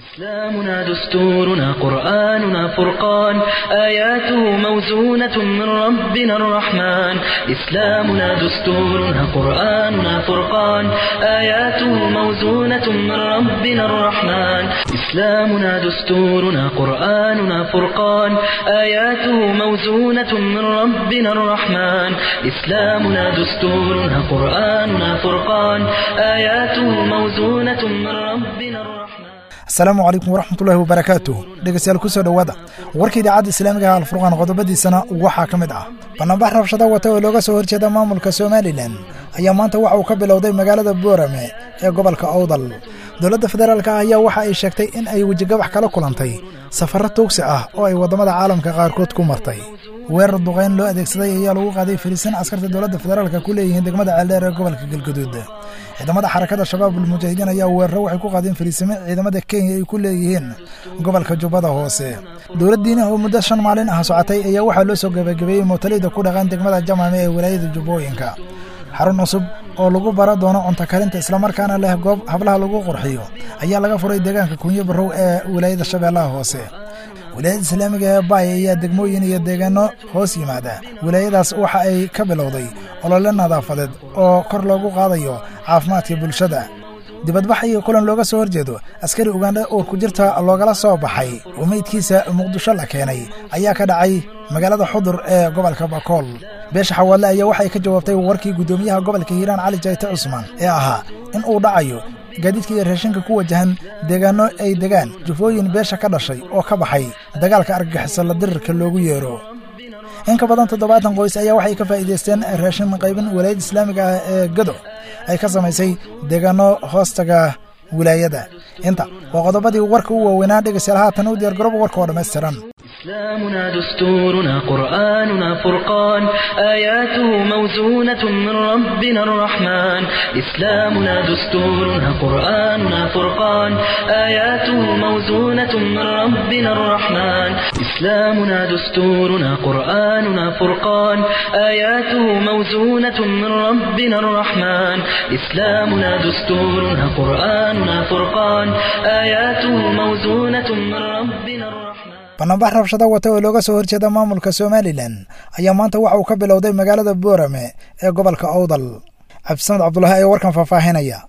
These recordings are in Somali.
إسلامنا دستورنا قرآننا فرقان آياته موزونة من ربنا الرحمن إسلامنا دستورنا قرآننا فرقان آياته موزونة من ربنا الرحمن إسلامنا دستورنا قرآننا فرقان آياته موزونة من ربنا الرحمن إسلامنا دستورنا قرآننا فرقان آياته موزونة من ربنا الرحمن asalaamu calaykum waraxmatullaahi wabarakaatu dhegeystayaal kusoo dhowaada warka idaacadda islaamiga ah alfurqaan qodobadiisana waxaa ka mid ah banaanbax rabshada wata oo looga soo horjeeda maamulka somalilan ayaa maanta waxa uu ka bilowday magaalada boorame ee gobolka owdal dowladda federaalka ah ayaa waxa ay sheegtay in ay wejigabax kala kulantay safarro tuugsi ah oo ay waddamada caalamka qaarkood ku martay weerar duqayn loo adeegsaday ayaa lagu qaaday fariisan askarta dowladda federaalka ku leeyihiin degmada ceeldheer ee gobolka galgaduud ciidamada xarakada shabaabul mujaahidiin ayaa weeraro waxay ku qaadeen fariisimo ciidamada kenya ay ku leeyihiin gobolka jubbada hoose dowladdiina oo muddo shan maalin ah socotay ayaa waxaa loo soo gebagabeeyey mootaleyda ku dhaqan degmada jamaame ee walaayada jubbooyinka xarun cusub oo lagu bara doono cunto karinta islamarkaana leh goob hablaha lagu qurxiyo ayaa laga furay deegaanka kunyo barow ee walaayada shabeellaha hoose wilaayada islaamiga ee baay ayaa degmooyin iyo deegaano hoos yimaada wilaayadaas waxa ay ka bilowday olole nadaafadeed oo kor loogu qaadayo caafimaadka bulshada dibadbax iyo kulan looga soo horjeedo askari ugandha uur ku jirta loogala soo baxay oo meydkiisa muqdisho la keenay ayaa ka dhacay magaalada xudur ee gobolka bakool beesha xawaadle ayaa waxay ka jawaabtay warkii guddoomiyaha gobolka hiiraan cali jayte cusmaan ee ahaa in uu dhacayo gaadiidka iyo raashinka ku wajahan deegaanno ay degaan jufooyin beesha ka dhashay oo ka baxay dagaalka argagixiso la dirirka loogu yeero in ka badan toddobaatan qoys ayaa waxay ka faa'iidaysteen raashin qaybin walaayadda islaamiga ah ee gado ay ka samaysay deegaanno hoostaga wilaayada inta waa qodobadii warka u waaweynaa dhegaystayaal haatan u diyaar garoba warka oo dhammaystiran إسلامنا دستورنا قرآننا فرقان آياته موزونة من ربنا الرحمن إسلامنا دستورنا قرآننا فرقان آياته موزونة من ربنا الرحمن إسلامنا دستورنا قرآننا فرقان آياته موزونة من ربنا الرحمن إسلامنا دستورنا قرآننا فرقان آياته موزونة من ربنا الرحمن banaanbax rabshada wata oo looga soo horjeeda maamulka somalilan ayaa maanta waxa uu ka bilowday magaalada boorame ee gobolka owdal cabdisamed cabdulahi ayaa warkan faahfaahinaya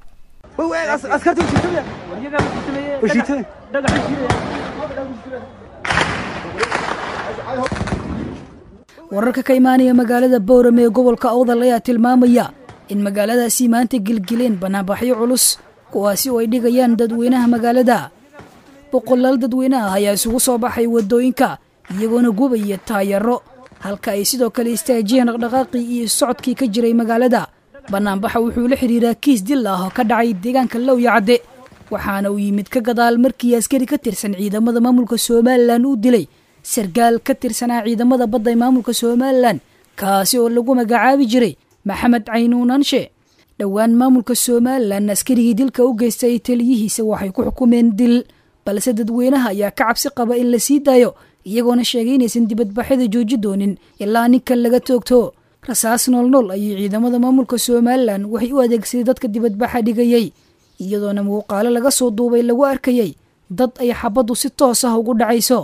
wararka ka imaanaya magaalada boorame ee gobolka owdal ayaa tilmaamaya in magaaladaasi maanta gelgeleen banaanbaxyo culus kuwaasi oo ay dhigayaan dadweynaha magaalada boqolaal dadweyne ah ayaa isugu soo baxay waddooyinka iyagoona gubaya taayaro halka ay sidoo kale istaajiyeen dhaqdhaqaaqii iyo socodkii ka jiray magaalada bannaanbaxa wuxuu la xidhiiraa kiis dil ah oo ka dhacay deegaanka lowya cadde waxaana uu yimid ka gadaal markii askari ka tirsan ciidamada maamulka somalilan uu dilay sargaal ka tirsanaa ciidamada badda ee maamulka somalilan kaasi oo lagu magacaabi jiray maxamed caynuunanshe dhowaan maamulka somalilan askarigii dilka u geystay taliyihiisa waxay ku xukumeen dil balse dadweynaha ayaa ka cabsi qaba in la sii daayo iyagoona sheegay inaysan dibadbaxyada jooji doonin ilaa ninkan laga toogto rasaas noolnool ayay ciidamada maamulka somalilan waxay u adeegsaday dadka dibadbaxa dhigayey iyadoona muuqaalo laga soo duubay lagu arkayey dad ay xabaddu si toos ah ugu dhacayso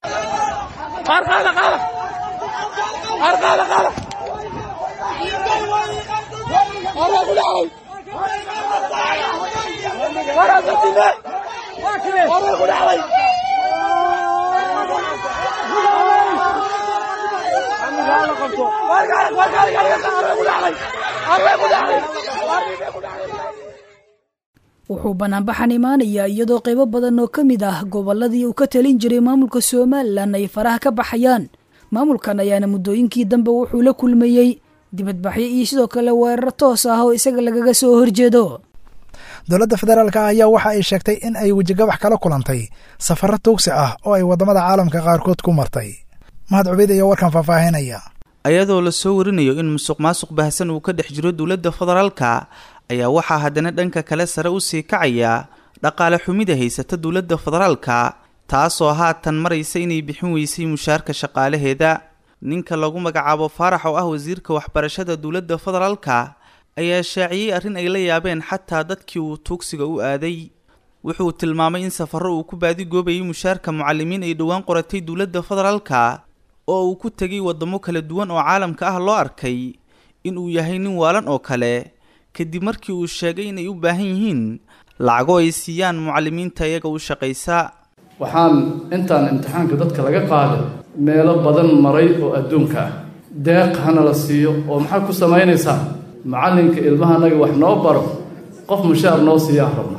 wuxuu banaanbaxan imaanayaa iyadoo qaybo badan oo ka mid ah gobolladii uu ka talin jiray maamulka somalilan ay faraha ka baxayaan maamulkan ayaana muddooyinkii dambe wuxuu la kulmayey dibadbaxyo iyo sidoo kale weeraro toos ah oo isaga lagaga soo horjeedo dowladda federaalka ah ayaa waxa ay sheegtay in ay wejigabax kala kulantay safarro tuugsi ah oo ay waddamada caalamka qaarkood ku martay mahad cubeyd ayaa warkan faahfaahinaya ayadoo la soo warinayo in musuq maasuq baahsan uu ka dhex jiro dowladda federaalka ayaa waxaa haddana dhanka kale sare u sii kacaya dhaqaale xumida haysata dowladda federaalka taasoo haatan maraysa inay bixin weysay mushaarka shaqaalaheeda ninka lagu magacaabo faarax oo ah wasiirka waxbarashada dowladda federaalka ayaa shaaciyey arrin ay la yaabeen xataa dadkii uu tuugsiga u aaday wuxuu tilmaamay in safarro uu ku baadigoobayay mushaarka mucalimiin ay dhowaan qoratay dowladda federaalka oo uu ku tegay waddamo kala duwan oo caalamka ah loo arkay in uu yahay nin waalan oo kale kadib markii uu sheegay inay u baahan yihiin lacago ay siiyaan mucalimiinta iyaga u shaqaysa waxaan intaan imtixaanka dadka laga qaaday meelo badan maray oo adduunka ah deeq hana la siiyo oo maxaa ku samaynaysaa macallinka ilmahanaga wax noo baro qof mushaar noo siiyaan rabna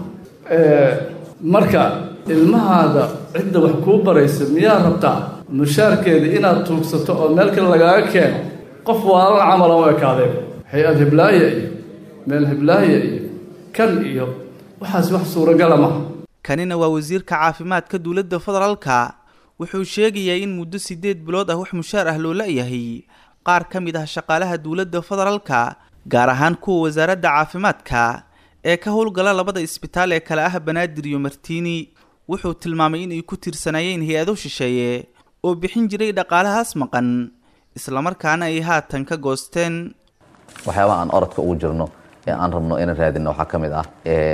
marka ilmahaada cidda wax kuu baraysa miyaa rabtaa mushaarkeeda inaad tuugsato oo meel kale lagaaga keeno qof waalan camalan u ekaadeen hay-ad hiblaaya iyo meel hiblaaya iyo kan iyo waxaas wax suuragala maha kanina waa wasiirka caafimaadka dowladda federaalka wuxuu sheegayaa in muddo siddeed bilood ah wax mushaar ah loo la-yahay qaar ka mid ah shaqaalaha dowladda federaalka gaar ahaan kuwa wasaaradda caafimaadka ee ka howlgala labada isbitaal ee kale ah banaadir iyo martiini wuxuu tilmaamay inay ku tirsanaayeen hay-ado shisheeye oo bixin jiray dhaqaalahaas maqan islamarkaana ay haatan ka goosteen waxyaabaha aan orodka ugu jirno ee aan rabno inaan raadino waxaa ka mid ah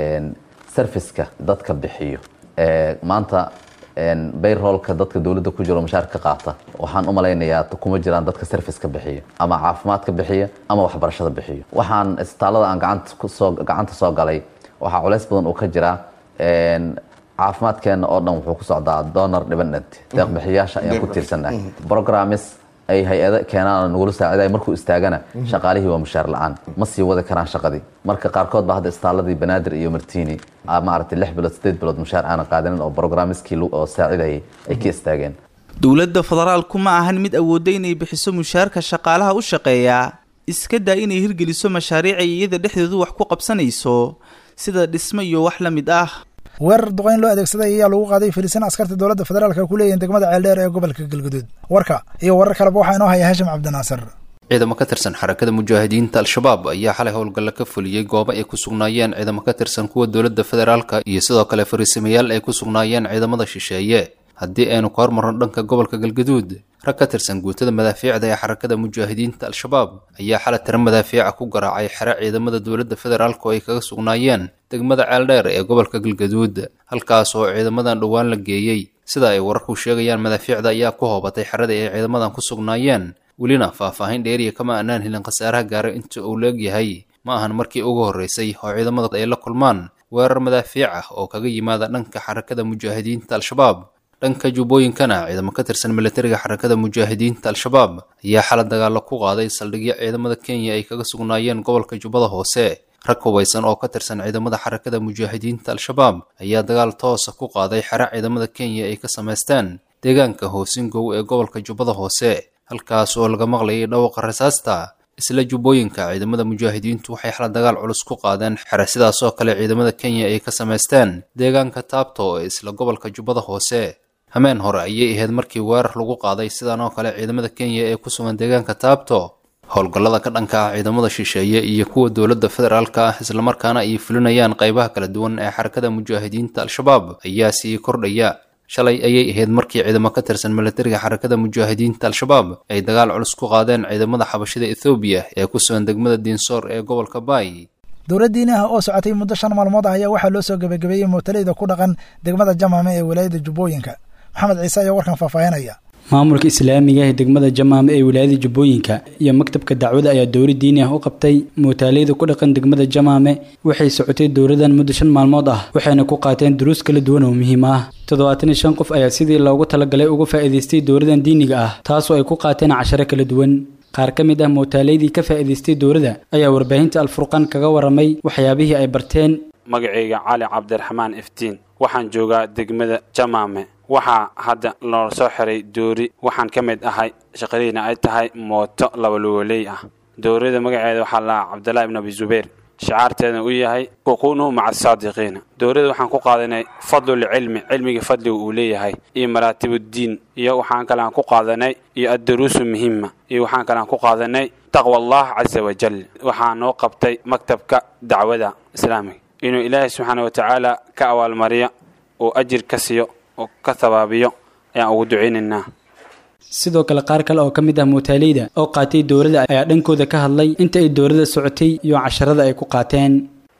serviceka dadka bixiyo maanta bayroolka dadka dowladda ku jiro mushaarka ka qaata waxaan u malaynayaa kuma jiraan dadka serviceka bixiyo ama caafimaadka bixiya ama waxbarashada bixiyo waxaan isbitaallada aan gacantasoo gacanta soo galay waxaa culays badan uu ka jiraa caafimaadkeena oo dhan wuxuu ku socdaa donor dependent deeqbixiyaasha ayaan ku tiirsannahay programmes ay hay-ada keenaan nagula saaciday markuu istaagana shaqaalihii waa mushaar la-aan ma sii wadi karaan shaqadii marka qaarkood ba hadda istaalladii banaadir iyo martini maaragtay lix bilood sideed bilood mushaar aanan qaadanin oo programmeskii oo saacidayay ay ka istaageen dowladda federaalku ma ahan mid awoodda inay bixiso mushaarka shaqaalaha u shaqeeya iska daa inay hirgeliso mashaariic ay iyada dhexdoodu wax ku qabsanayso sida dhismo iyo wax la mid ah weerar duqayn loo adeegsaday ayaa lagu qaaday filisin askarta dowladda federaalka ku leeyihin degmada ceeldheer ee gobolka galguduud warka iyo warar kaleba waxaa inoo haya hashim cabdinaasir ciidamo ka tirsan xarakada mujaahidiinta al-shabaab ayaa xalay howlgalla ka fuliyey goobo ay ku sugnaayeen ciidamo ka tirsan kuwa dowladda federaalka iyo sidoo kale fariisamayaal ay ku sugnaayeen ciidamada shisheeye haddii aynu ka hormarno dhanka gobolka galgaduud rag ka tirsan guutada madaafiicda ee xarakada mujaahidiinta al-shabaab ayaa xalay tiro madaafiica ku garaacay xere ciidamada dowladda federaalk oo ay kaga sugnaayeen degmada ceeldheer ee gobolka galgaduud halkaas oo ciidamadan dhowaan la geeyey sida ay wararku sheegayaan madaafiicda ayaa ku hoobatay xerada ay ciidamadan ku sugnaayeen welina faahfaahin dheeriya kama aanaan helin khasaaraha gaaray inta uu leegyahay ma ahan markii ugu horreysay oo ciidamada ay la kulmaan weerar madaafiic ah oo kaga yimaada dhanka xarakada mujaahidiinta al-shabaab dhanka jubbooyinkana ciidamo ka tirsan milatariga xarakada mujaahidiinta al-shabaab ayaa xala dagaallo ku qaaday saldhigyo ciidamada kenya ay kaga sugnaayeen gobolka jubbada hoose rag hubaysan oo ka tirsan ciidamada xarakada mujaahidiinta al-shabaab ayaa dagaal toosa ku qaaday xere ciidamada kenya ay ka samaysteen deegaanka hoosingow ee gobolka jubbada hoose halkaas oo laga maqlayay dhawaqa rasaasta isla jubbooyinka ciidamada mujaahidiintu waxay xala dagaal culus ku qaadeen xere sidaas oo kale ciidamada kenya ay ka samaysteen deegaanka taabto ee isla gobolka jubbada hoose hameen hore ayay ahayd markii weerar lagu qaaday sidan oo kale ciidamada kenya ee ku sugan deegaanka taabto howlgallada ka dhanka ah ciidamada shisheeye iyo kuwa dowladda federaalka ah islamarkaana ay fulinayaan qaybaha kala duwan ee xarakada mujaahidiinta al-shabaab ayaa sii kordhaya shalay ayay ahayd markii ciidamo ka tirsan milatariga xarakada mujaahidiinta al-shabaab ay dagaal culus ku qaadeen ciidamada xabashida ethoobiya ee ku sugan degmada diinsoor ee gobolka baay dowladdiini ah oo socotay muddo shan maalmood ah ayaa waxaa loo soo gebagabeeyey mootaleyda ku dhaqan degmada jamaame ee walaayada jubbooyinka maxamed ciise ayaa warkan faahfaahinaya maamulka islaamiga ee degmada jamaame ee wilaayada jubbooyinka iyo maktabka dacwada ayaa dowla diini ah u qabtay muutaaleyda ku dhaqan degmada jamaame waxay socotay dowladan muddo shan maalmood ah waxayna ku qaateen duruus kala duwan oo muhiim ah toddobaatan iyo shan qof ayaa sidii loogu talagalay uga faa'iidaystay dowladan diiniga ah taasoo ay ku qaateen casharo kala duwan qaar ka mid ah muutaaleydii ka faa'iidaystay dowladda ayaa warbaahinta alfurqaan kaga waramay waxyaabihii ay barteen magacayga cali cabdiraxmaan iftiin waxaan joogaa degmada jamaame waxaa hadda loo soo xiray doori waxaan ka mid ahay shaqadiina ay tahay mooto labaluwaley ah doorida magaceeda waxaa lahaa cabdillaahi ibn abi zubayr shacaarteedna uu yahay kuqunuhu maca asaadiqiina dowladda waxaan ku qaadanay fadlulcilmi cilmiga fadliga uu leeyahay iyo maraatibuddiin iyo waxaan kalean ku qaadanay iyo addaruusu muhima iyo waxaan kalean ku qaadanay taqwa allah casa wajal waxaa noo qabtay maktabka dacwada islaamiga inuu ilaahay subxaana watacaala ka abaalmariyo oo ajir ka siiyo oo ka habaabiyo ayaan ugu ducaynaynaa sidoo kale qaar kale oo ka mid ah muutaaleyda oo qaatay dowladda ayaa dhankooda ka hadlay inta ay dowladda socotay iyo casharada ay ku qaateen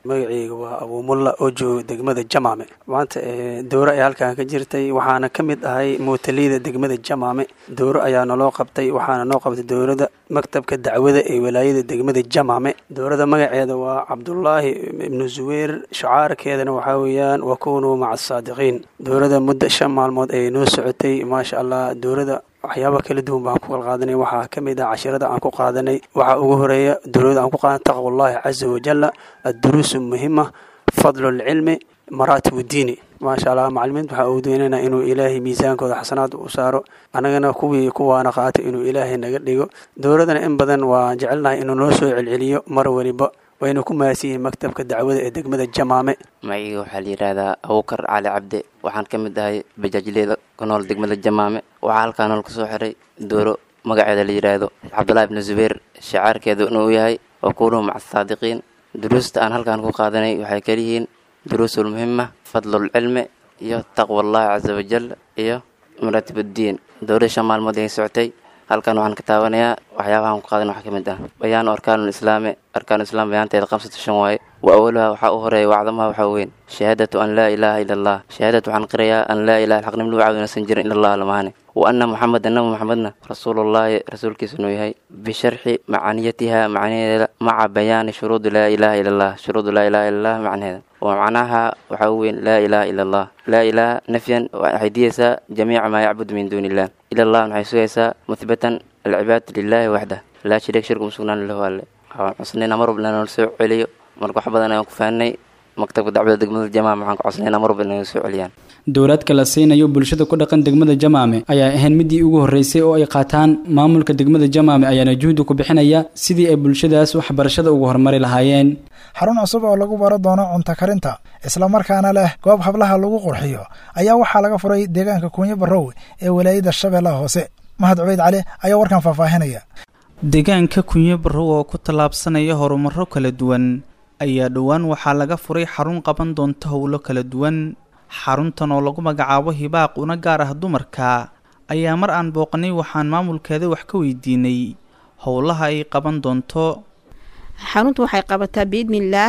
magaceyga waa abuumulla oo jooga degmada jamaame maanta dowro ayaa halkan ka jirtay waxaana ka mid ahay muutaliida degmada jamaame dowro ayaa naloo qabtay waxaana noo qabtay dowrada maktabka dacwada ee walaayada degmada jamaame dowrada magaceeda waa cabdulaahi ibnu zuweyr shacaarkeedana waxaa weeyaan wakunuu maca asaadiqiin dowrada muddo shan maalmood ayay noo socotay maasha allah dowrada waxyaaba kala duwan baan ku kala qaadanay waxaa ka mid ah cashirada aan ku qaadanay waxaa ugu horeeya dowlada aan ku qaadan taqwallahi caza wajalla adduruusu muhima fadlu lcilmi maraatib diini maasha allah macalimiinta waxaa ugu doonayna inuu ilaahay miisaankooda xasanaad u saaro annagana kuwii kuwaana qaatay inuu ilaahay naga dhigo dowladana in badan waan jecelnahay inuu noo soo celceliyo mar waliba wayna ku mahadsan yihiin maktabka dacwada ee degmada jamaame magaciga waxaa la yidhaahdaa abuukar cali cabde waxaan ka mid ahay bajaajleeda ku nool degmada jamaame waxaa halkaa nool kasoo xiray dooro magaceeda la yidhaahdo cabdulahi ibnu zubayr shacaarkeedu inuu yahay wakunuu maca asaadiqiin duruusta aan halkaan ku qaadanay waxay kaliyihiin duruusul muhima fadlulcilmi iyo taqwa allahi casa wajal iyo maraatib uddiin dowlada shan maalmood ay socotay halkan waxaan ka taabanayaa waxyaabahaan ku qaadan waxaa ka mid ah bayaanu arkaanul islaami arkaanu islaam bayaanteeda khamsatu shan waaye wa awaluha waxaa u horeeya wacdamaha waxaa weyn shahaadatu an laa ilaaha ila allah shahaadatu waxaan qirayaa an laa ilaha xaqnim lagu caawinaysan jirin ila allah lamahane wa anna muxamedan nabi muxamedna rasuulullaahi rasuulkiisa inuu yahay bisharxi macaniyatiha macnaheeda maca bayaani shuruudi laa ilaaha ila allah shuruudu laa ilaha ila allah macnaheeda ومعناها وحاوين لا إله إلا الله لا إله نفيا وحيديسا جميع ما يعبد من دون الله إلى الله نحيسويسا مثبتا العباد لله وحده لا شريك شرك مسلمان له الله عصنينا مر بلنا نسوع عليه مركو حبضنا كفاني maktabka dacwada degmada jamaame waxaan ku codsanayna marwalba inay soo celiyaan dowlaadka la siinayo bulshada ku dhaqan degmada jamaame ayaa ahayn midii ugu horreysay oo ay qaataan maamulka degmada jamaame ayaana juhdi ku bixinaya sidii ay bulshadaas waxbarashada ugu horumari lahaayeen xarun cusub oo lagu baro doono cunto karinta islamarkaana leh goob hablaha lagu qurxiyo ayaa waxaa laga furay deegaanka kuunyo barrow ee walaayada shabeellaha hoose mahad cubeyd cali ayaa warkan faahfaahinaya deegaanka kunyo barrow oo ku tallaabsanaya horumaro kala duwan ayaa dhowaan waxaa laga furay xarun qaban doonta howlo kala duwan xaruntan oo lagu magacaabo hibaaq una gaar ah dumarka ayaa mar aan booqanay waxaan maamulkeeda wax ka weydiinay howlaha ay qaban doonto xaruntu waxay qabataa biidnillaah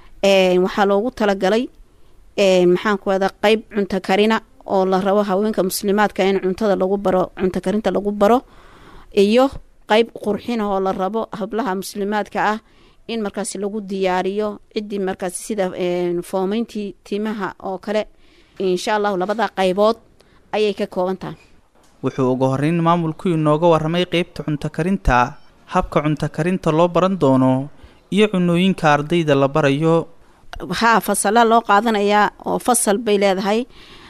waxaa loogu talagalay maxaan ku wada qeyb cunto karina oo la rabo haweenka muslimaadka in cuntada lagu baro cunto karinta lagu baro iyo qeyb qurxina oo la rabo hablaha muslimaadka ah in markaas lagu diyaariyo ciddii markaas sida foomeyntii timaha oo kale insha allahu labada qaybood ayay ka kooban tahay wuxuu ugu horreyn maamulku inooga warramay qeybta cunto karinta habka cunto karinta loo baran doono iyo cunooyinka ardayda la barayo haa fasala loo qaadanayaa oo fasal bay leedahay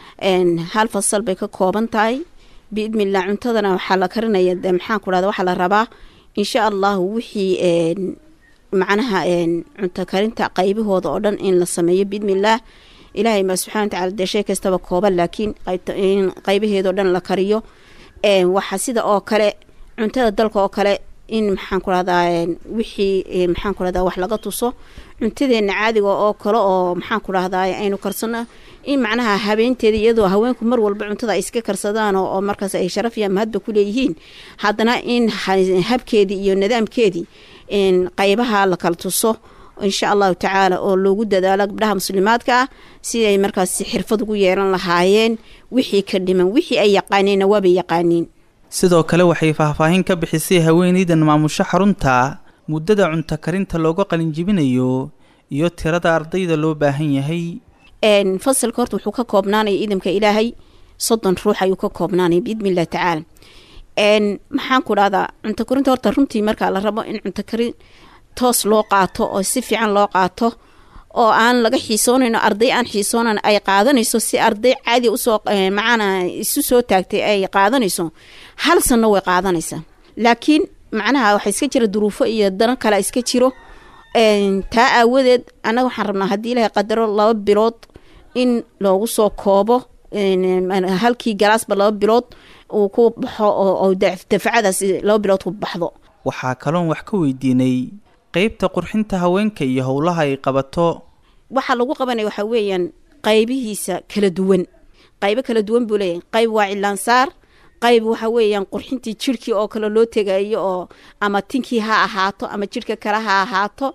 hal fasal bay ka kooban tahay biidnillah cuntadana waxaa la karinaya de maxaan ku dhahda waxaa la rabaa insha allahu wixii macnaha cunto karinta qaybahooda oo dhan in la sameeyo biidnillaah ilaahay ma subxana watacala dee shay kastaba kooban laakiin in qaybaheedao dhan la kariyo waxaa sida oo kale cuntada dalka oo kale in maxaan ku rahdaa wixii maxaan ku rahdaa wax laga tuso cuntadeena caadiga oo kale oo maxaan ku rahdaa aynu karsano in macnaha habeenteeda iyadoo haweenku mar walba cuntada ay iska karsadaan oo markaas ay sharaf iyo mahadba ku leeyihiin haddana in habkeedii iyo nidaamkeedii qaybaha la kala tuso insha allahu tacaala oo loogu dadaalo gabdhaha muslimaadka ah siday markaas xirfad ugu yeelan lahaayeen wixii ka dhiman wixii ay yaqaaneenna waabay yaqaaniin sidoo kale waxay faahfaahin ka bixisay haweeneydan maamusho xarunta muddada cunto karinta looga qalinjibinayo iyo tirada ardayda loo baahan yahay fasalka horta wuxuu ka koobnaanaya idamka ilaahay soddon ruux ayuu ka koobnaanaya biidni illahi tacaala maxaan ku dhahdaa cunto karinta horta runtii markaa la rabo in cunto karin toos loo qaato oo si fiican loo qaato oo aan laga xiisoonayno arday aan xiisoonan ay qaadanayso si arday caadi usoo macana isu soo taagtay ay qaadanayso hal sanno way qaadanaysaa laakiin macnaha waxaa iska jira duruufo iyo dano kale iska jiro taa aawadeed annaga waxaan rabnaa haddii ilaahay qadaro laba bilood in loogu soo koobo halkii galaasba laba bilood uu ku baxo oo dafacadaas laba bilood ku baxdo waxaa kaloon wax ka weydiinay qeybta qurxinta haweenka iyo howlaha ay qabato waxaa lagu qabanaya waxaa weeyaan qaybihiisa kala duwan qaybo kala duwan buu leeyahay qayb waa cilaansaar qayb waxa weeyaan qurxintii jirhkii oo kale loo tegayo oo ama tinkii ha ahaato ama jirhka kale ha ahaato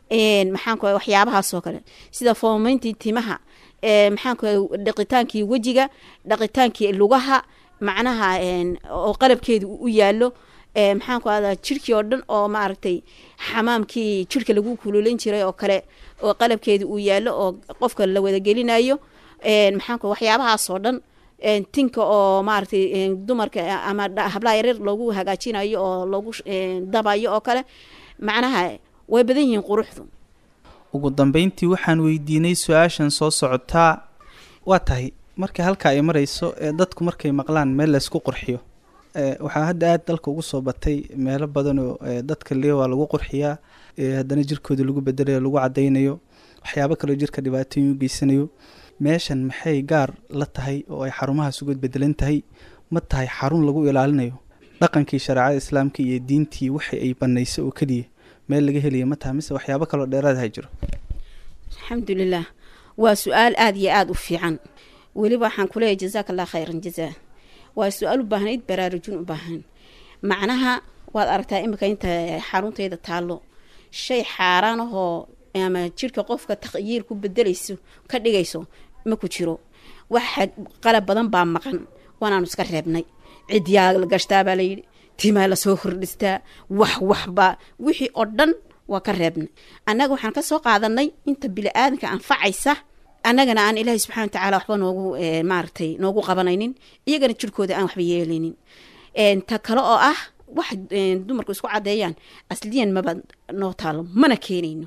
maxaan ku waxyaabahaasoo kale sida foomeyntii timaha maxaan ku dhaqitaankii wejiga dhaqitaankii lugaha macnaha oo qalabkeedu u yaalo maxaan ku ahdaa jirkii oo dhan oo maaragtay xamaamkii jirka lagu kululan jiray oo kale oo qalabkeedu uu yaalo oo qofka la wadagelinayo maxaan ku waxyaabahaasoo dhan tinka oo maaragtay dumarka ama hablaha yaryar loogu hagaajinayo oo loogu dabayo oo kale macnaha way badan yihiin quruxdu ugu dambeyntii waxaan weydiinay su-aashan soo socotaa waa tahay marka halka ay marayso ee dadku markay maqlaan meel laysku qurxiyo waxaa hadda aada dalka ugu soo batay meelo badan oo dadka leewaa lagu qurxiyaa haddana jirkooda lagu bedelayo lagu cadaynayo waxyaabo kaleo jirka dhibaatooyin u geysanayo meeshan maxay gaar la tahay oo ay xarumahaas uga bedelan tahay ma tahay xarun lagu ilaalinayo dhaqankii shareecada islaamka iyo diintii waxa ay banaysay oo keliya meel laga helaya ma tahay mise waxyaabo kaloo dheeraad ha jiro alxamdulilah waa su-aal aada iyo aada u fiican weliba waxaan kuleeyahy jazaaka allah khayran jazaa waa su-aal u baahnayd baraarujin u baahan macnaha waad aragtaa imika inta xaruntayda taallo shay xaaraan ahoo ama jirka qofka taqyiir ku bedelayso ka dhigayso ma ku jiro waxa qalab badan baa maqan waanaanu iska reebnay cidyaa la gashtaabaa layidhi timaa lasoo hordhistaa wax waxba wixii oo dhan waa ka reebnay annaga waxaan kasoo qaadanay inta bili-aadanka anfacaysa annagana aan ilaahay subxana watacaala waxba noogu maaragtay noogu qabanaynin iyagana jirkooda aan waxba yeelaynin ta kale oo ah wax dumarku isku caddeeyaan asliyan maba noo taalo mana keenayno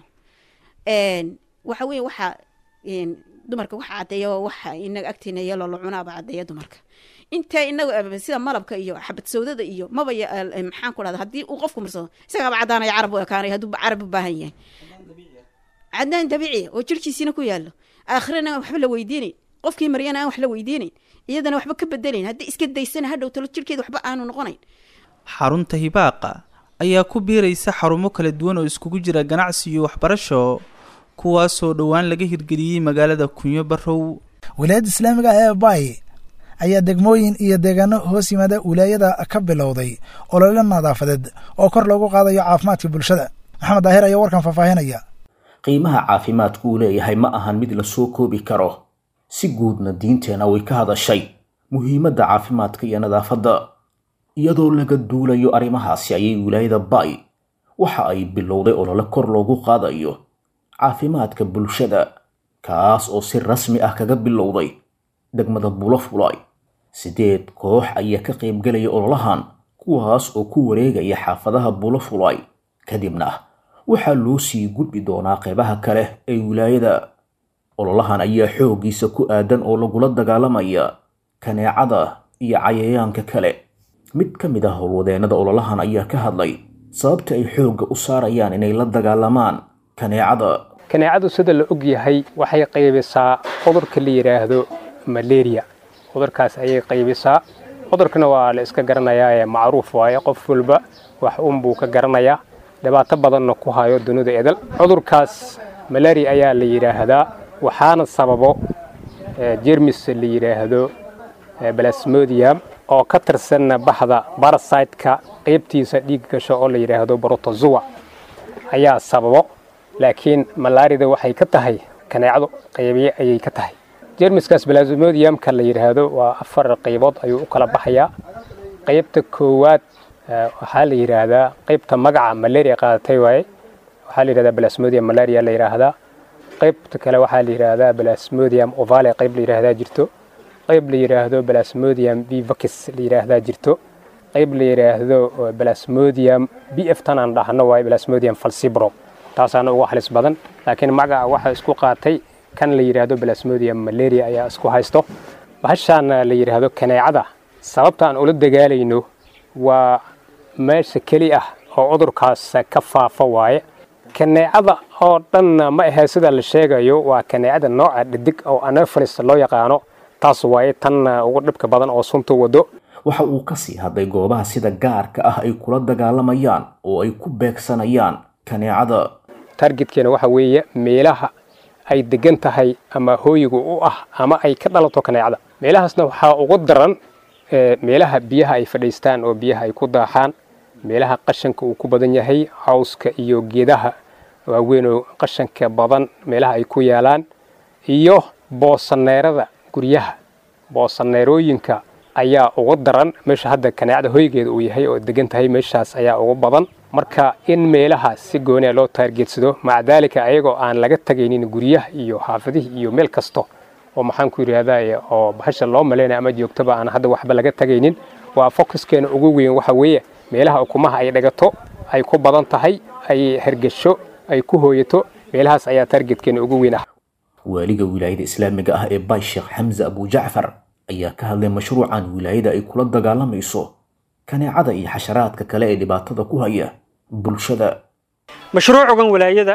waxa weye waxa dumarka waxa caddeeya waxa inaga agteena yeeloo la cunaaba caddeeya dumarka inta inaga sida malabka iyo xabad sawdada iyo maba maxaan ku dhahda haddii uu qofku marsado isagaaba caddaanaya carab u ekaanaya hadduu carab u baahan yahay caddaan dabiiciya oo jirkiisiina ku yaalo aakhirana aan waxba la weydiinayn qofkii maryana aan wax la weydiinayn iyadana waxba ka bedelayn haddii iska daysana hadhow talo jirkeeda waxba aanu noqonayn xarunta hibaaqa ayaa ku biiraysa xarumo kala duwan oo iskugu jira ganacsi iyo waxbarasho kuwaasoo dhowaan laga hirgeliyey magaalada kunyo barow wilaayadda islaamiga ah ee bay ayaa degmooyin iyo deegaano hoos yimaada wilaayada ka bilowday olole nadaafadeed oo kor loogu qaadayo caafimaadka bulshada maxamed daahir ayaa warkan faahfaahinaya qiimaha caafimaadku uu leeyahay ma ahan mid la soo koobi karo si guudna diinteenna way ka hadashay muhiimadda caafimaadka iyo nadaafadda iyadoo laga duulayo arrimahaasi ayay wilaayada bay waxa ay bilowday olole kor loogu qaadayo caafimaadka bulshada kaas oo si rasmi ah kaga bilowday degmada bulafulay sideed koox ayaa ka qaybgelaya ololahan kuwaas oo ku wareegaya xaafadaha bulafulay kadibna waxaa loo sii gudbi doonaa qeybaha kale ee wilaayada ololahan ayaa xooggiisa ku aadan oo lagula dagaalamaya kaneecada iyo cayayaanka kale mid ka mid ah howlwadeennada ololahan ayaa ka hadlay sababta ay xoogga u saarayaan inay la dagaalamaan kaneecada kaneecadu sida la og yahay waxay qaybisaa cudurka la yidhaahdo malaria cudurkaas ayay qaybisaa cudurkana waa la iska garanayaa ee macruuf waaye qof walba wax unbuu ka garanayaa dhibaato badanna ku hayo dunida edal cudurkaas malaria ayaa la yidhaahdaa waxaana sababo jermis la yidhaahdo balasmodium oo ka tirsanna baxda barasiteka qaybtiisa dhiig gasho oo la yidhaahdo brotozoa ayaa sababo laakiin malaarida waxay ka tahay kaneecadu qaybiye ayay ka tahay jermiskaas balasmodiumka la yidhaahdo waa afar qaybood ayuu u kala baxayaa qaybta koowaad waxaa la yidhaahdaa qaybta magaca malaria qaadatay waaye waxaa la yidhahdaa balasmodium malaria la yidhaahdaa qaybta kale waxaa la yidhaahdaa balasmodium ovale qayb la yidhaahdaa jirto qayb la yidhaahdo balasmodium vivacis la yidhaahdaa jirto qayb la yidhaahdo balasmodium b f tanaan dhahno waaye balasmodium falcibro taasaana ugu halis badan laakiin magaca waxa isku qaatay kan la yidhaahdo balasmodium malaria ayaa isku haysto bahashaana la yidhaahdo kaneecada sababta aan ula dagaalayno waa meesha keli ah oo cudurkaas ka faafa waaye kaneecada oo dhanna ma ahee sida la sheegayo waa kaneecada nooca dhidig oo anopheles loo yaqaano taas waaye tan ugu dhibka badan oo sunta wado waxa uu ka sii hadlay goobaha sida gaarka ah ay kula dagaalamayaan oo ay ku beegsanayaan kaneecada targetkeena waxa weeye meelaha ay degan tahay ama hooyiga u ah ama ay ka dhalato kaneecada meelahaasna waxaa ugu daran meelaha biyaha ay fadhiistaan oo biyaha ay ku daaxaan meelaha qashanka uu ku badan yahay cawska iyo geedaha waaweyn oo qashanka badan meelaha ay ku yaalaan iyo boosaneerada guryaha boosaneerooyinka ayaa ugu daran meesha hadda kaneecada hoygeeda uu yahay oo degan tahay meeshaas ayaa ugu badan marka in meelahaas si gooniya loo taargeedsado maca daalika ayagoo aan laga tagaynin guryaha iyo xaafadihii iyo meel kasto oo maxaan ku yidhaahdaa oo bahasha loo malaynaya ama joogtaba aan hadda waxba laga tagaynin waa focuskeena ugu weyn waxa weeye meelaha ukumaha ay dhagato ay ku badan tahay ay hergesho ay ku hooyato meelahaas ayaa taargetkeena ugu weyn ah waaliga wilaayada islaamiga ah ee baay sheekh xamse abujacfar ayaa ka hadlay mashruucan wilaayada ay kula dagaalamayso kaneecada iyo xasharaadka kale ee dhibaatada ku haya bulshada mashruucugan wilaayada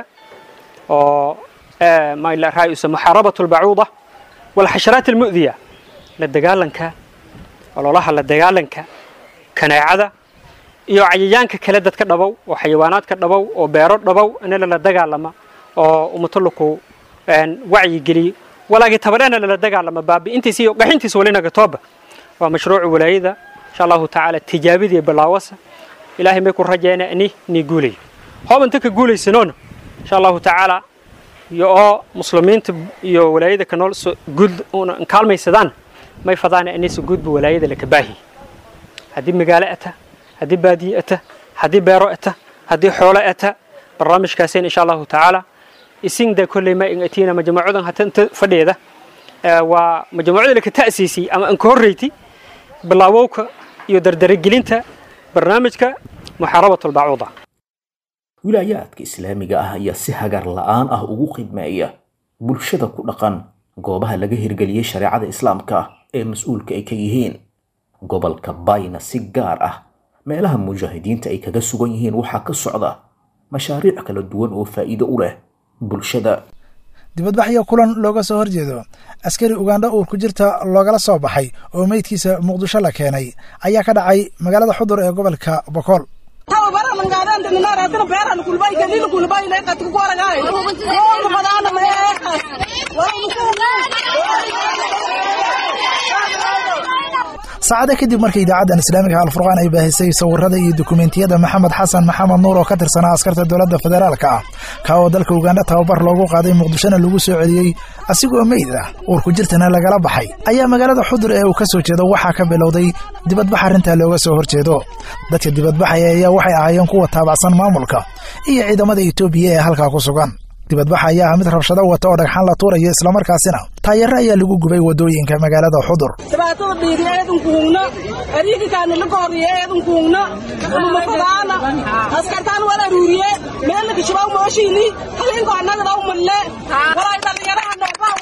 oo raayusa muxaarabatu lbacuuda walxasharaat almu'diya la dagaalanka ololaha la dagaalanka kaneecada iyo cayayaanka kale dadka dhabow oo xayawaanaadka dhabow oo beero dhabow inala la dagaalama oo umatalaku wacyigeliyo walaagii tabareena lala dagaalama baabi'intiisa iyo qaxintiisa walinaga tooba waa mashruuca walaayada insha allahu tacaala tijaabidii bilaawasa ilaahay may ku rajayna ini ni guulayo hoob inta ka guulaysanoona insha allahu tacaala iyo oo muslimiinta iyo walaayada ka nool guud una kaalmaysadaan may fadaana inaysa guudba walaayada laka baahi haddii magaalo ata haddii baadiye ata haddii beero ata haddii xoolo ata barnaamijkaaseen insha allahu tacaala isingda kolley ma ingatiina majmuucadan hata inta fadheeda waa majmuucada laka ta'siisay ama anka horreyti bilaawowka iyo dardaragelinta barnaamijka muxaarabat albacuuda wilaayaadka islaamiga ah ayaa si hagar la'aan ah ugu khidmeeya bulshada ku dhaqan goobaha laga hirgeliyey shareecada islaamka ee mas-uulka ay ka yihiin gobolka bayna si gaar ah meelaha mujaahidiinta ay kaga sugan yihiin waxaa ka socda mashaariic kala duwan oo faa'iido u leh bulshada dibadbaxyo kulan looga soo horjeedo askari ugandha uur ku jirta loogala soo baxay oo meydkiisa muqdisho la keenay ayaa ka dhacay magaalada xudur ee gobolka bokool saacada kadib markii idaacaddan islaamiga alfurqaan ay baahisay sawirada iyo dukumentiyada maxamed xasan maxamed nuur oo ka tirsanaa askarta dowladda federaalka ah ka oo dalka ugandha tababar loogu qaaday muqdishona lagu soo celiyey asigoo meyd ah uur ku jirtana lagala baxay ayaa magaalada xudur ee uu ka soo jeedo waxaa ka bilowday dibadbax arrintaa looga soo horjeedo dadka dibadbaxaya ayaa waxay ahaayeen kuwa taabacsan maamulka iyo ciidamada etoobiya ee halkaa ku sugan dibadbaxa ayaa ah mid rabshado wata oo dhagxaan la tuurayo islamarkaasina taayaro ayaa lagu gubay waddooyinka magaalada xudur dhibaatada dhiiri eedankuugna ariigikaani la gooriye eedankuugna ulumafadaana askartaan wala ruuriye meelaka shibaw mooshiini haliinko annagadaw malle walay dhalinyaraha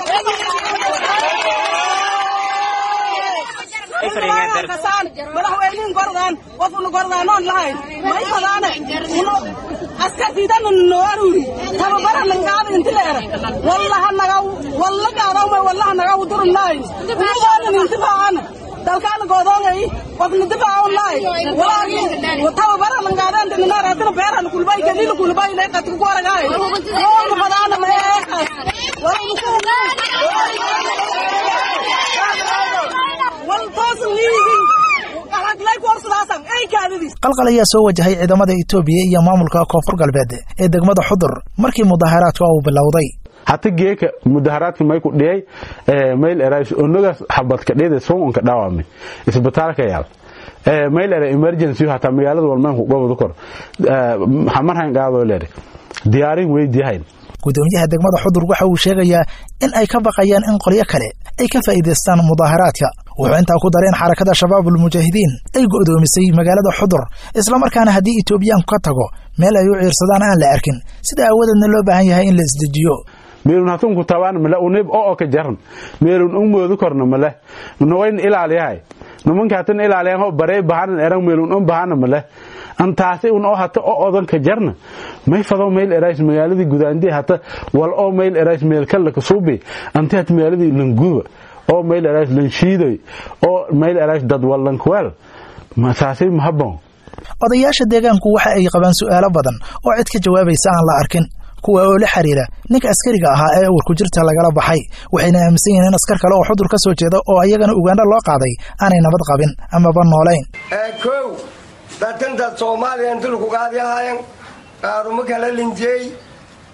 noobaa madaxweynihin gordaan qofuna gordaanoon lahayn may fadaane askartiidana noo aruuri tababara langaada inti leera wallaha nagaw walla gaadawmay wallaha nagaw durunnaay unugoonan intifaacana dalkaana goodoongay qofna difaacan laay walaagi tababara langaadaan dininaaraatana beerana kulbay galila kulbay lee qatku goragaay oona fadaana maeekas wal toosan liigin qalqal ayaa soo wajahay ciidamada etoobiya iyo maamulka koonfur galbeed ee degmada xudur markii mudaharaadka uu bilowday hata geeka mudaharaadka may ku dhiyay mayl erais onogaas xabadka dhida soonka dhaawame isbitaalka yaal mayl era emergency hata magaalada walmaanku gobol kor xamarhan qaadoo leer diyaarin weydiyahayn gudoomiyaha degmada xudur waxa uu sheegayaa in ay ka baqayaan in qolyo kale ay ka faa'iidaystaan mudaharaadka wuxuu intaa ku daray in xarakada shabaabul mujaahidiin ay go'doomisay magaalada xudur islamarkaana haddii etoobiyaanku ka tago meel ay u ciirsadaan aan la arkin sida aawadeedna loo baahan yahay in la isdejiyo meelun hatunku tabaan male unib oo ka jaran meelun un moodu korna male nawayn ilaaliyahay nimanka hatan ilaaliyan ho barey bahanan eran meelun un bahana male antaasi un oo hata oo odan ka jarna may fado meel erais magaaladii gudaandii hata wal oo meel erais meel kala ka suubi anti hat magaaladii languba oo meel erais lanshiidoy oo meel erais dad walankweel masaasi mahabon odayaasha deegaanku waxa ay qabaan su'aalo badan oo cid ka jawaabaysa aan la arkin kuwa oo la xiriira ninka askariga ahaa ee uur ku jirta lagala baxay waxayna aaminsan yihiin in askar kale oo xudur ka soo jeeda oo ayagana ugandha loo qaaday aanay nabad qabin amaba noolayn kow dadkan dad soomaaliya inti lagu qaadiyahayan qaaruma kala linjiyey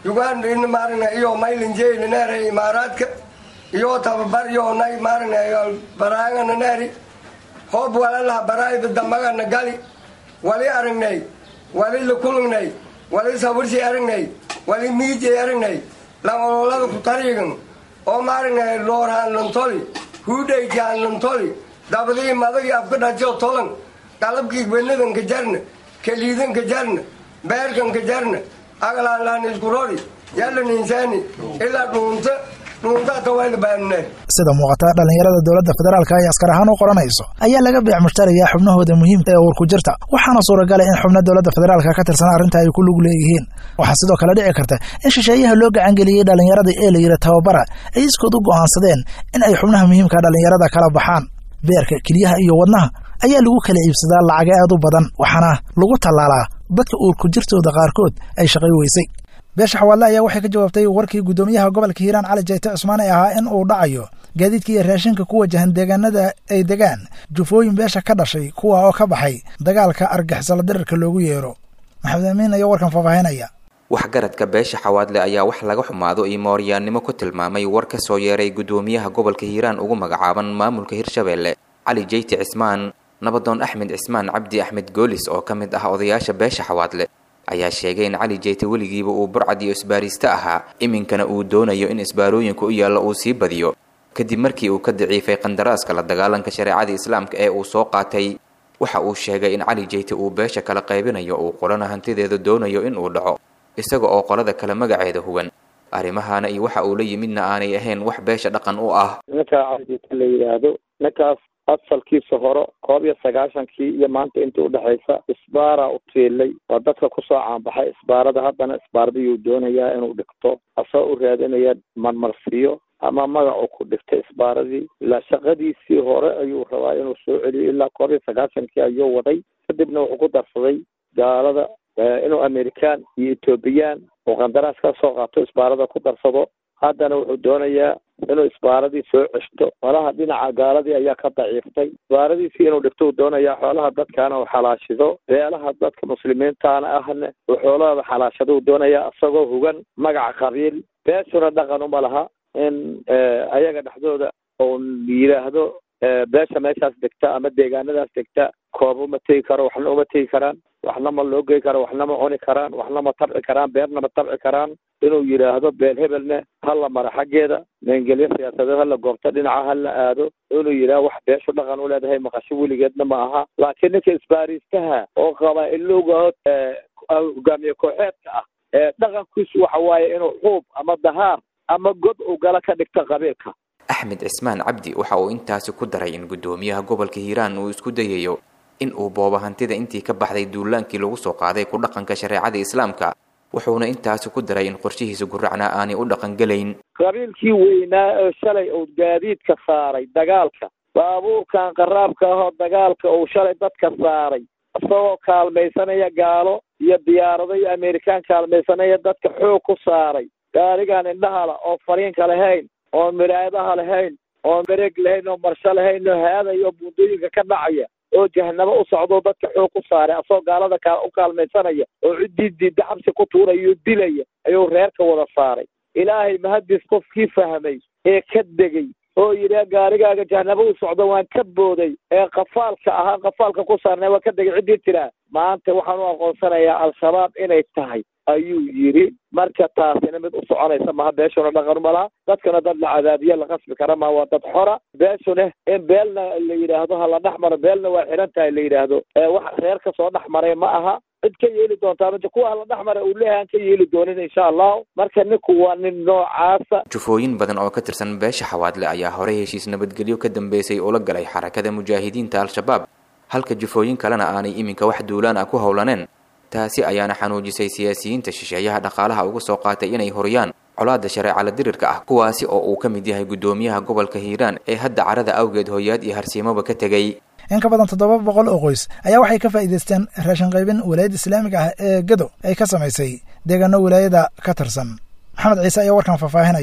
uganda in maaragna iyo maylinjeeyna neeray imaaraadka iyo tababar iyo nay maaragna baraangana neeri hoob walalaha baraayda dambagana gali wali aragnay wali lakulugnay wali sawirsi aragnay wali miijay aragnay lamololada ku tariigan oo maaragna loorhaan lantoli huudhaykaan lantoli dabadii madagii afka dhajo tolan qalabkii benadanka jarna kaliidanka jarna beerkanka jarna agalaanlaan iskurori yalan insaani ilaa dhuunta dhuuntaata wayla baanne sida muuqata dhallinyarada dowladda federaalka ay askar ahaan u qoranayso ayaa laga beec mushtarayaa xubnahooda muhiimka ee uurku jirta waxaana suuragala in xubno dowladda federaalka ka tirsan arrinta ay ku lug leeyihiin waxaa sidoo kale dhici karta in shisheeyaha loo gacangeliyey dhallinyarada ee la yidhi tababara ay iskood u go'aansadeen in ay xubnaha muhiimka dhallinyarada kala baxaan beerka keliyaha iyo wadnaha ayaa lagu kala iibsadaa lacaga aad u badan waxaana lagu tallaalaa dadka uurku jirtooda qaarkood ay shaqay weysay beesha xawaadle ayaa waxay ka jawaabtay warkii guddoomiyaha gobolka hiiraan cali jayte cusmaan ee ahaa in uu dhacayo gaadiidka iyo raashinka ku wajahan deegaanada ay degaan jufooyin beesha ka dhashay kuwa oo ka baxay dagaalka argixisala dirirka loogu yeero maxamed amiin ayaa warkan faahfaahinaya waxgaradka beesha xawaadle ayaa wax laga xumaado iyo mooryaannimo ku tilmaamay war ka soo yeeray guddoomiyaha gobolka hiiraan ugu magacaaban maamulka hirshabeelle cali jeyti cismaan nabadoon axmed cismaan cabdi axmed goolis oo ka mid ah odayaasha beesha xawaadle ayaa sheegay in cali jeyte weligiiba uu burcad iyo isbaariste ahaa iminkana uu doonayo in isbaarooyinka u yaalla uu sii badiyo kadib markii uu ka daciifay qandaraaska la dagaalanka shareecada islaamka ee uu soo qaatay waxa uu sheegay in cali jeyte uu beesha kala qaybinayo uu qolana hantideeda doonayo in uu dhaco isaga oo qolada kale magaceeda hugan arrimahaana iyo waxa uu la yimidna aanay ahayn wax beesha dhaqan u ah ninkaa calijeyte la yidhaahdo ninkaas asalkiisa hore koob iyo sagaashankii iyo maanta intii udhexaysa isbaaraa u tiilay waa dadka kusoo caanbaxay isbaarada haddana isbaaradiyuu doonayaa inuu dhigto asagoo u raadinaya marmarsiyo ama magacu ku dhigtay isbaaradii ilaa shaqadiisii hore ayuu rabaa inuu soo celiyo ilaa koob iyo sagaashankii ayuu waday kadibna wuxuu ku darsaday gaalada inuu amerikaan iyo ethoobiyan oo qandaraas ka soo qaato isbaarada ku darsado haddana wuxuu doonayaa inuu isbaaradii soo ceshto xoolaha dhinaca gaaladii ayaa ka daciiftay isbaaradiisii inuu dhigto uu doonayaa xoolaha dadkaana uu xalaashido beelaha dadka muslimiintaana ahna uu xoolahooda xalaashado uu doonayaa isagoo hugan magaca qabiil beeshuna dhaqan uma laha in ayaga dhexdooda uu yidhaahdo beesha meeshaas degta ama deegaanadaas degta koob uma tegi karo waxna uma tegi karaan waxna ma loo gey karo waxna ma cuni karaan waxna ma tabci karaan beerna ma tabci karaan inuu yidhaahdo beel hebelne hala mara xaggeeda meengelyo siyaasadeed hala goobto dhinaca hala aado inuu yidhahdo wax beeshu dhaqan u leedahay maqasho weligeedna ma aha laakiin ninka isbaariistaha oo qabaa-ilowga hogaamiye kooxeedka ah ee dhaqankiisu waxa waaye inuu xuub ama dahaar ama god uu gala ka dhigto qabiilka axmed cismaan cabdi waxa uu intaasi ku daray in guddoomiyaha gobolka hiiraan uu isku dayayo in uu boobo hantida intii ka baxday duulaankii lagu soo qaaday ku dhaqanka shareecada islaamka wuxuuna intaasi ku daray in qorshihiisa guracnaa aanay u dhaqangelayn qabiilkii weynaa oo shalay uu gaadiidka saaray dagaalka baabuurkan qaraabka ahoo dagaalka uu shalay dadka saaray isagoo kaalmaysanaya gaalo iyo diyaarado iyo amerikaan kaalmaysanaya dadka xoog ku saaray gaarigaan indhahala oo fariinka lahayn oon miraayadaha lahayn oon mareeg lahayn oo marsho lahayn oo haadaya oo buundooyinka ka dhacaya oo jahanabo u socdo dadka xoog ku saaray asagoo gaalada ka u kaalmaysanaya oo ciddii diidda xabsi ku tuuraya oo dilaya ayuu reerka wada saaray ilaahay mahadis qofkii fahmay ee ka degay oo yidhi gaarigaaga jahanabo u socdo waan ka booday ee qafaalka ahaa qafaalka ku saarnay waan ka degay ciddii tiraa maanta waxaan u aqoonsanayaa al-shabaab inay tahay ayuu yidhi marka taasina mid u soconaysa maha beeshuna dhaqan ma laha dadkana dad la cadaabiye la qasbi kara ma waa dad xora beeshune in beelna la yidhaahdo ha la dhex maro beelna waa xiran tahay la yidhaahdo wax reer ka soo dhex maray ma aha cid ka yeeli doontaa ma kuwa hala dhex mara uu leeyahay aan ka yeeli doonin insha allahu marka ninku waa nin noocaasa jufooyin badan oo ka tirsan beesha xawaadle ayaa horey heshiis nabadgelyo ka dambeysay ula galay xarakada mujaahidiinta al-shabaab halka jufooyin kalena aanay iminka wax duulaan ah ku howlaneen taasi ayaana xanuujisay siyaasiyiinta shisheeyaha dhaqaalaha uga soo qaatay inay horiyaan colaada shareecala dirirka ah kuwaasi oo uu ka mid yahay guddoomiyaha gobolka hiiraan ee hadda carada awgeed hoyaad iyo harsiimoba ka tegey in ka badan toddoba boqol oo qoys ayaa waxay ka faa'iidaysteen raashin qaybin walaayadda islaamiga ah ee gado ay ka samaysay deegaano walaayada ka tirsan maxamed ciise ayaa warkan faahfaahinaya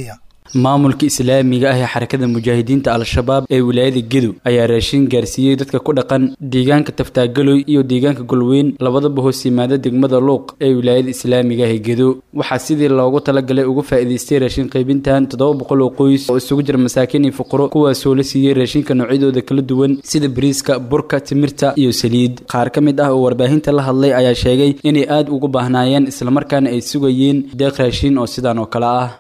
maamulka islaamiga ah ee xarakada mujaahidiinta al-shabaab ee wilaayada gedo ayaa raashin gaarsiiyey dadka ku dhaqan deegaanka taftaagaloy iyo deegaanka golweyn labadaba hoos yimaada degmada luuq ee wilaayada islaamiga ah ee gedo waxaa sidii loogu talagalay uga faa'iidaystay raashin qaybintan toddoba boqol oo qoys oo isugu jira masaakiin iyo fuqaro kuwaasoo la siiyey raashinka noocyadooda kala duwan sida bariiska burka timirta iyo saliid qaar ka mid ah oo warbaahinta la hadlay ayaa sheegay inay aad ugu baahnaayeen islamarkaana ay sugayeen deeq raashin oo sidaan oo kale ah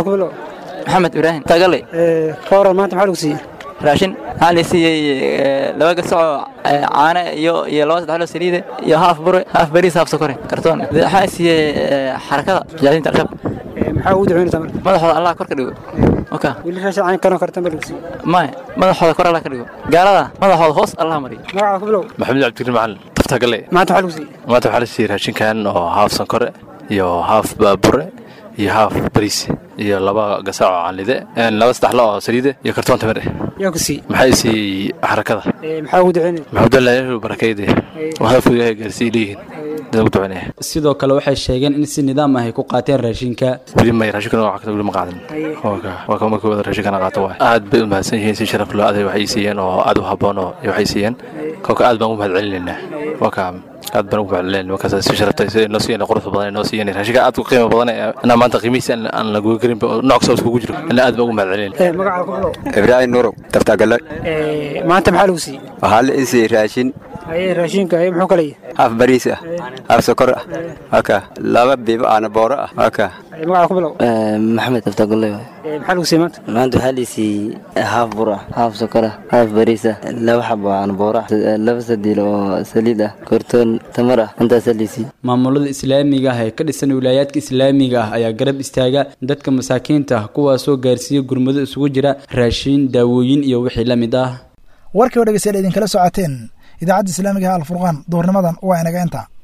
maxamed ibraahim tagale kooran maanta maxaa lagu siiyey raashin waxaa la siiyey laba gasacoo caane iyo iyo laba saddex loo saliide iyo haaf bure haaf bariis haaf sokore kartoon waxaa siiyey xarakada mujaahidiinta al-shabaab maxaa ugu ducaynaysaa marka madaxooda allah kor ka dhigo oka weli raashin cayn kanoo kartan baa lagu siiyey maya madaxooda kor allah ka dhigo gaalada madaxooda hoos allah mariyo magacaa ku bilow maxamed cabdikariim macalin taftagale maanta maxaa lagu siiyey maanta waxaa la siiyey raashinkan oo haaf sankore iyo haaf baabure iyo haaf bariis iyo laba gasaac oo canlide laba saddex lo oo saliide iyo kartoon tamir eh yaa ku siiyey maxay siiyey xarakada maxaa ugu ducaynaya maxamudullahi barakayde hadafku ilaahay gaarsiiy leeyihiin dad ugu ducaynaya sidoo kale waxay sheegeen in si nidaam ah ay ku qaateen raashinka weli may raashinkana waa kata weli ma qaadan waa ka markii wada raashinkana qaato waay aad bay u mahadsan yihiin si sharaf loo aday waxay siiyeen oo aad u habboon oo waxay siiyeen kolka aad baan u mahad celinaynaa waa ka aad baan ugu mahadcelinayn markaas si sharaftay si noo siiyeen quruxda badan noo siiyeen raashinka aad u qiimo badan inaa maanta qiimihiisa aan la goyn karin nooc kasta iskugu jiro ina aad baan ugu mahadcelinayn magacaa ku bilow ibraahim nurow taftagale maanta maxaa lagu siiyey waxaa la isiiyey raashin aye raashinka aye muxuu kala yahay haaf bariis ah haaf sokor ah waka laba biibo aana booro ah waka magacaa ku bilow maxamed taftagale maxaa lagu siiyey maanta maanta waxaa la siiyey haaf bur ah haaf sokor ah haaf bariis ah laba xabo aan boor ah laba sadiil oo saliid ah kortoon tamar ah intaasaa la siiyey maamulada islaamiga ah ee ka dhisan wilaayaadka islaamiga ah ayaa garab istaaga dadka masaakiinta ah kuwaasoo gaarsiiya gurmado isugu jira raashin daawooyin iyo wixii la mid ah warkii oo dhegeystayaal idinkala socoteen idaacadda islaamiga ah alfurqaan duurnimadan waa inaga inta